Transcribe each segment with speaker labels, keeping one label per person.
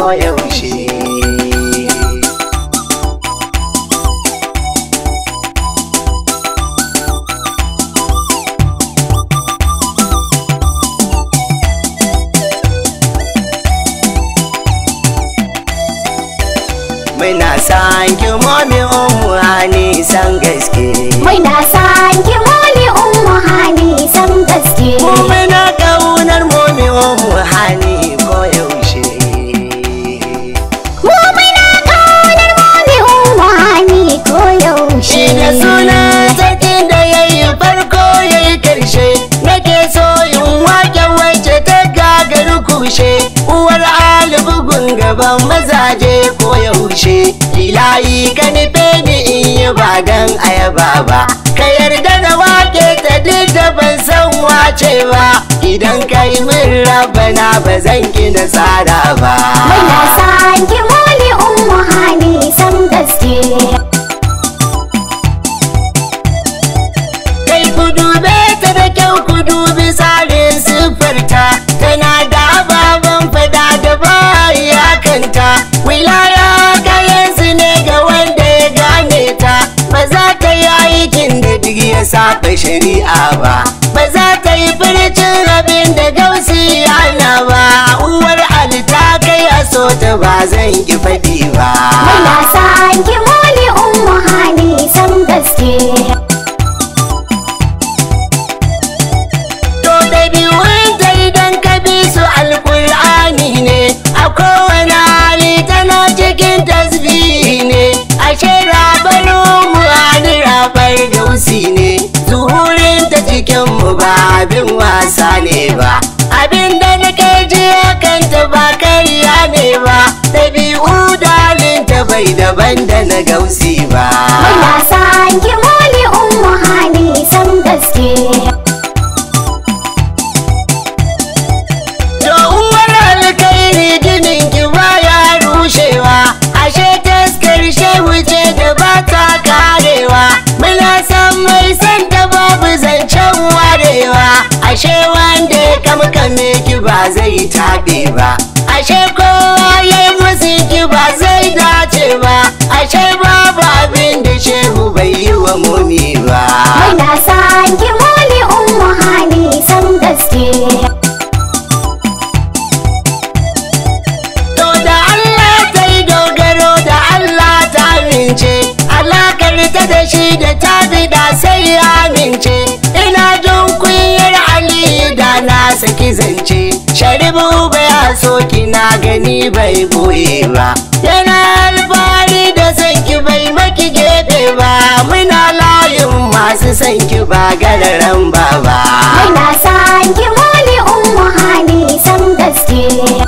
Speaker 1: koyaushe Muna san ki momi umu hani san gaske
Speaker 2: Muna san ki momi ummu hani san gaske.
Speaker 1: Mu muna kaunar momi umu hani koyaushe
Speaker 2: Mu muna kaunar momi ummu hani ko yaushe.
Speaker 1: Shi da suna sarkin da ya yi farko ya yi karshe Nake so in wake wacce ta gagaru kushe Uwar ali bugun gaban mazaje ko yaushe Ilahi ka nufe ni in yi ba dan ayaba ba Ka yarda da wake ta duk da ban san wace ba Idan ka yi min rabana ba zan ki nasara ba
Speaker 2: Muna san ki momi ummu hani san gaske.
Speaker 1: kai ku dube ta da kyau ku dubi tsarin siffarta tana da ababen fada da baya kanta wilaya kayan su ne ga wanda ya gane ta ba za ta yi aikin da duk ya saba shari'a ba ba za ta yi furcin abin da gausi yana ba uwar alita kai a so ta ba zan ki faɗi ba
Speaker 2: Muna san ki momi ummu hani san gaske.
Speaker 1: To da biyun ta idan ka bi su alkur'ani ne a kowane hali tana cikin tasbihi ne ashe rabar mu hali rabar gausi ne zuhurin ta cikin mu ba abin wasa ne ba abin da nake ji kanta ba karya ne ba ɗabi'u dalin ta bai daban da na gausi ba
Speaker 2: Muna san ki momi ummu hani san gaske.
Speaker 1: To uwar alkairi ginin ki baya rushewa ashe taskar shehu ce da ba ta karewa muna san mai san da babu zancen warewa ashe wanda ya kamkame ki ba zai taɓe ba ashe kowa ya yi musu ki ba zai dace ba ashe babu abin da shehu bai yi wa mumi ba
Speaker 2: Muna san ki momi ummu hani san gaske.
Speaker 1: To da Allah ta yi dogaro da Allah ta amince, alakar ta da shi da ta da sai ya amince. Ina jin kunyar Aliyu da na saki zance, sharibu bai so kina gani bai boye ba. Yana alfahari da sanki bai maki gefe ba, muna layin masu sanki ba gararan ba ba.
Speaker 2: Muna san ki momi ummu hani san gaske.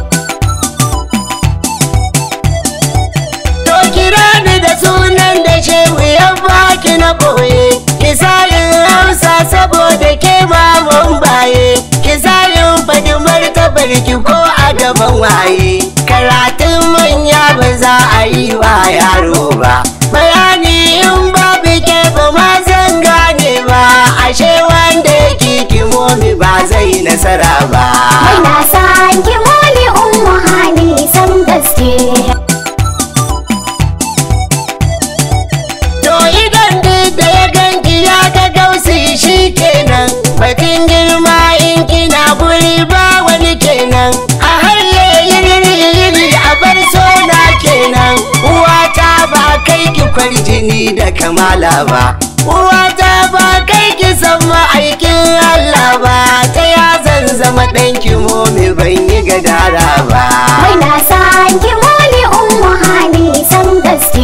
Speaker 1: To kira ni da sunan da shehu ya baki na boye Kisayin hausa saboda ke mamun baye Kisayin faɗi martabar ki ko a gaban waye Karatun manya ba za a yi wa yaro ba Bayani in babu ke ba ma zan gane ba Ashe wanda yake kimomi ba zai nasara ba
Speaker 2: Muna san ki momi ummu hani san gaske.
Speaker 1: To idan duk da ya ganki ya ga gausi shi kenan Batun girma in kina guri ba wani kenan A halle yiri yiri a bar sona kenan Uwata ba kai ki kwarjini da kamala ba Uwata ba kai ki san ma'aikin Allah ba Ta ya zan zama ɗanki momi ban yi gadara ba
Speaker 2: Muna san ki momi ummu hani san gaske.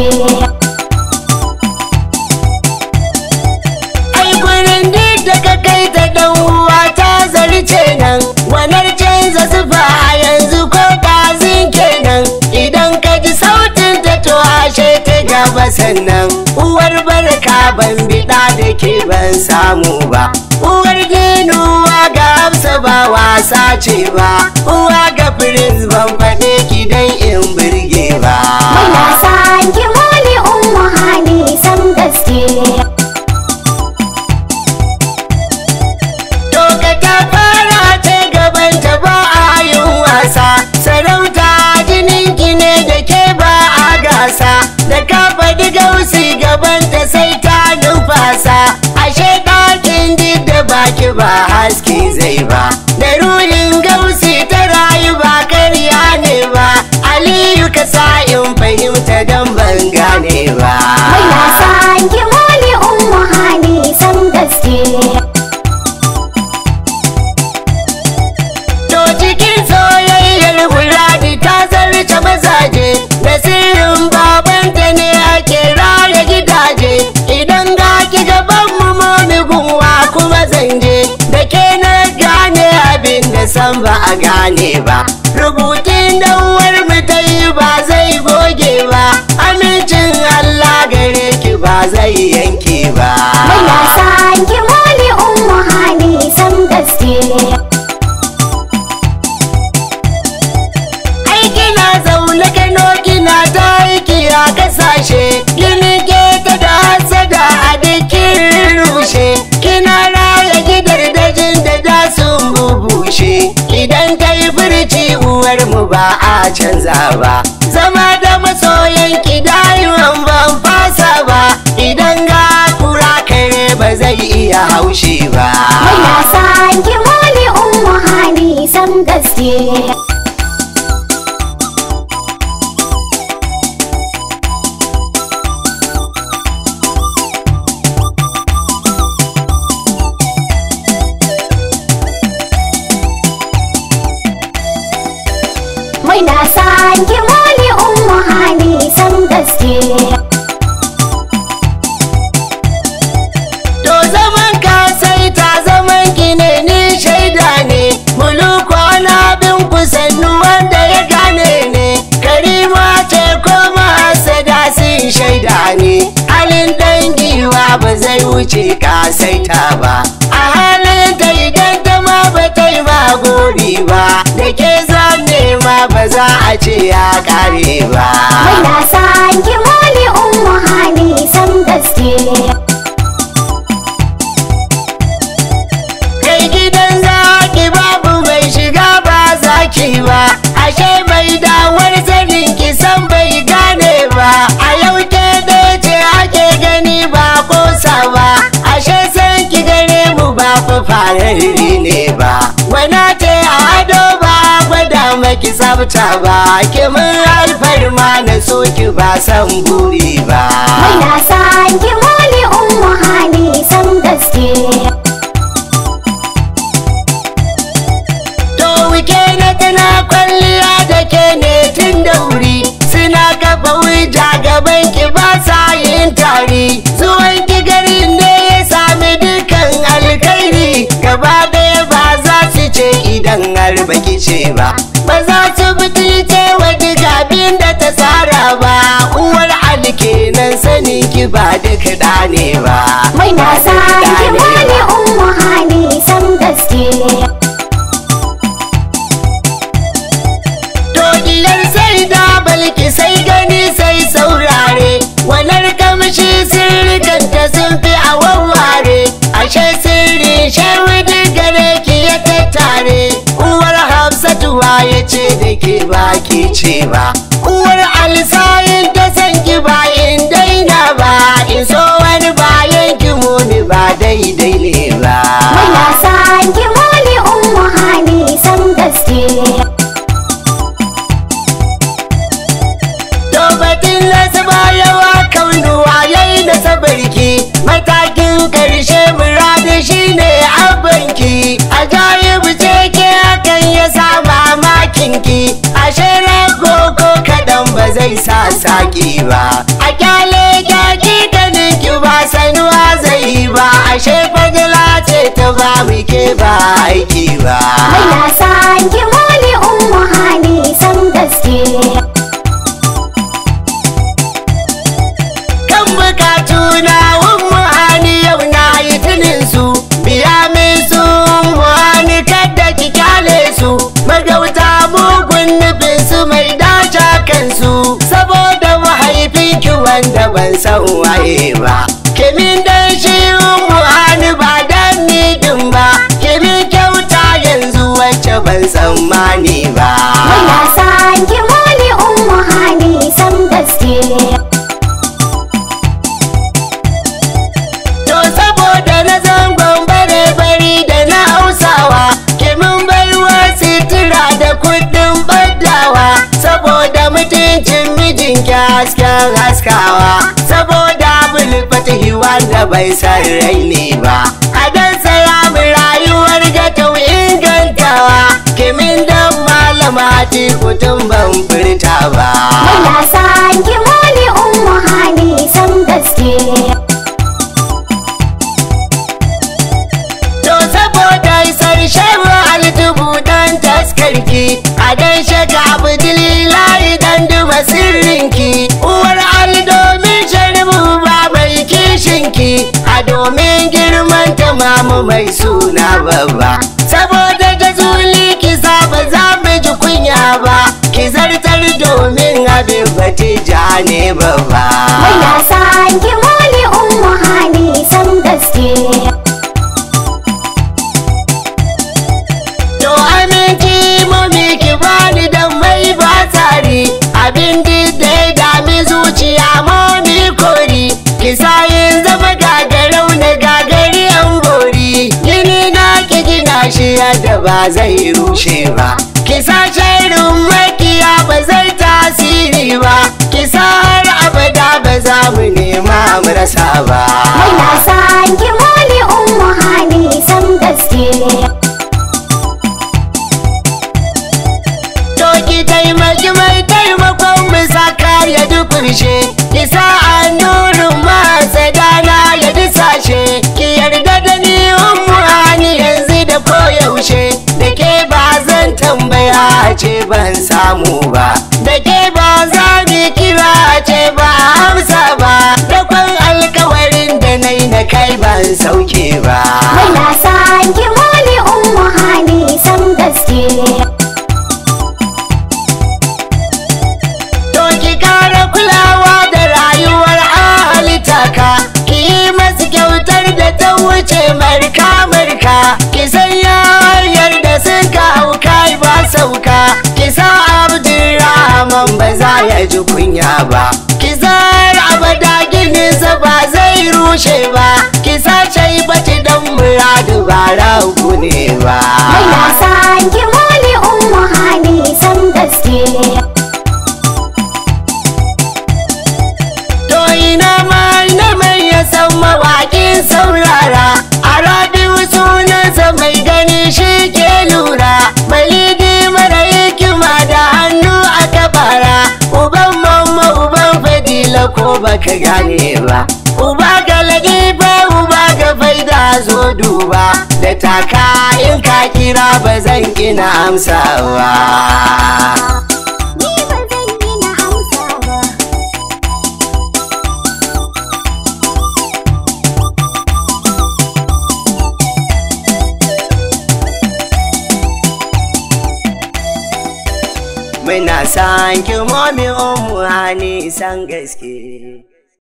Speaker 1: ai gurin duk da ka kai ta dan uwa ta zarce nan wanar canza zufa a yanzu ko kazin kenan idan ka ji sautin ta to ashe ta gaba sannan uwar barka ban biɗa da ke ban samu ba uwar ginuwa ga hafsa ba wasa ce ba uwa ga prince ban faɗe ki dan in birge ba
Speaker 2: Muna san ki momi ummu hani san gaske.
Speaker 1: To ka ta fara ta gaban ta ba a yin wasa sarauta jinin ki haske zai ba da ruhin gausi ta rayu ba karya ne ba aliyu ka sa in fahimta don ban gane ba
Speaker 2: Mai nasa ki mole ummu hani san gaske.
Speaker 1: To cikin soyayyar Fulani ta zarce mazaje da sirrin babanta ne ake raya gidaje idan ga ki gaban mu momi gunwa kuma zanje da ke na gane abin da san ba a gane ba rubutun da uwar mu ta yi ba zai goge ba amincin Allah gare ki ba zai yanke ba
Speaker 2: Mai nasa ki mole ummu hani san gaske.
Speaker 1: ai kina zaune kano kina ta aiki a kasashe gini ke ta da hasada a dikin rushe kina raya gidar dajin da da sun bubushe idan ta yi furci uwar mu ba a canza ba zama da masoyan ki dayuwan ban fasa ba idan ga kura kare ba zai iya haushi ba
Speaker 2: Mai nasa ki mole ummu hani san gaske. Mai nasa ki mole ummu hani san gaske.
Speaker 1: To zaman ka sai ta zaman ki ne ni shaida ne muluku na bin ku sannu wanda ya gane ne karima ce ko masada sun shaida ne halin dangiwa ba zai wuce ka saita ba a halin da idan ta ma ba ta yi ma gori ba da ke zane ma ba za a ce ya kare ba
Speaker 2: Mai nasa ki mole ummu hani san gaske.
Speaker 1: kai gidan zaki babu mai shiga ba zaki ba ashe mai dawar sanin ki san bai gane ba a yau ke da ce ake gani ba kosa ba ashe san ki gare mu ba fa fararri ne ba wana ce a ado ba gwada maki tsafta ba ki mun alfarma na so ki ba san buri ba
Speaker 2: Mai nasa ki mole ummu hani san gaske.
Speaker 1: To wike na tana kwalliya da ke ne tun da wuri suna kafa wuja gaban ki ba sa yin tari zuwan ki garin ne ya sami dukan alkhairi gaba ɗaya ba za su ce idan har baki ce ba ba za su butulce wa duk abin da ta tsara ba uwar alkenan sanin ki ba duk da ne ba
Speaker 2: Mai
Speaker 1: ba
Speaker 2: nasa
Speaker 1: duk ɗa
Speaker 2: ki
Speaker 1: ne
Speaker 2: mole
Speaker 1: ba.
Speaker 2: ummu hani san gaske.
Speaker 1: Dogiyar sai da balki sai gani sai saurare Wanar kamshi sirrikanta sun fi a wawware Ashe sirri shawidi gare ki ya tattare Uwar Hafsatuwa ya ce da ke baki ce ba Uwar Alisayin ta san ki ba in daina ba In so wani bayan ki muni ba daidai ne ba
Speaker 2: Mai nasa ki mole ummu hani san gaske.
Speaker 1: To batun nasu yawa kaunuwa yayi da sabarki matakin karshe muradi shine abanki ajayibu ce ke hakan ya sa mamakinki ashe rago ko kadan ba zai sa saki ba a kyale kyaki da ninki ba sanuwa zai ba ashe fadila ce ta ba muke ba aiki ba
Speaker 2: Mai nasa ki mole ummu hani san gaske.
Speaker 1: kan bukatu na ummu hani yau na yi tunin su biya min su ummu hani kada ki kyale su magauta mugun nufin su mai dace kansu saboda mahaifinki wanda ban san waye ba kimin dan shi ummu hani ba dan ni din ba kimin kyauta yanzu wacce ban tsammani ba
Speaker 2: Mai nasa ki mole ummu hani san gaske.
Speaker 1: To saboda na zangon bare bari da na hausa aikin ki hasken haskawa saboda bulfatihi wanda bai san rai ne ba a dan saya mu rayuwar ga tau ingantawa kimin dan malama ti kutun ban furta ba
Speaker 2: Muna san ki mole ummu hani san gaske.
Speaker 1: To saboda isar shehu altubu dan taskarki a dan shaka abdulilahi dan duba sirrinki uwar ali domin sharibu ba mai kishinki a domin girman tamamu mai suna babba saboda jazuli ki ba za mu ji kunya ba ki zartar domin abin batija ne babba
Speaker 2: Muna san ki mole ummu hani san gaske.
Speaker 1: To aminci mami ki bani dan mai ba tsari abin da ya dami zuciya mami kori ki sa yin zama gagarau na gagari an bori gini na ki gina shi yadda ba zai rushe ba ki sa shirin makiya ba zai tasiri ba ki sa har abada ba za mu nema mu rasa ba
Speaker 2: Muna san ki mole ummu hani san gaske.
Speaker 1: To ki taimaki mai taimakon mu saka ya dukurshe Ki sa annurin masa dana ya disashe Ki yarda da ni ummu hani yanzu da koyaushe Da ke ba zan tambaya ce ban samu ba Da ke ba za ni kira ce ba amsa ba Da kwan alkawarin da na yi na kai ban sauke ba
Speaker 2: Muna san ki mole ummu hani san gaske.
Speaker 1: To ki kara kulawa da rayuwar halittaka ki yi masu kyautar da ta wuce marka marka ki sanya hanyar da suka hauka ba sauka ki sa abdurrahman ba za ya ji kunya ba ki zara abada gininsa ba zai rushe ba ki sa bati dan muradu ba ragu ne ba
Speaker 2: Muna san ki mole ummu hani san gaske.
Speaker 1: To ina ma ina mai ya san mawaƙin saurara a rabiu sunansa mai gani shi ke lura balidi mara hikima da hannu a kabara uban mamma uban fadila ko baka gane ba uba ga ladifa uba ga faida zo duba da taka in ka kira ba zan ina amsawa
Speaker 2: Ni ba zan yi na amsa ba.
Speaker 1: Muna san ki momi umu hani san gaske.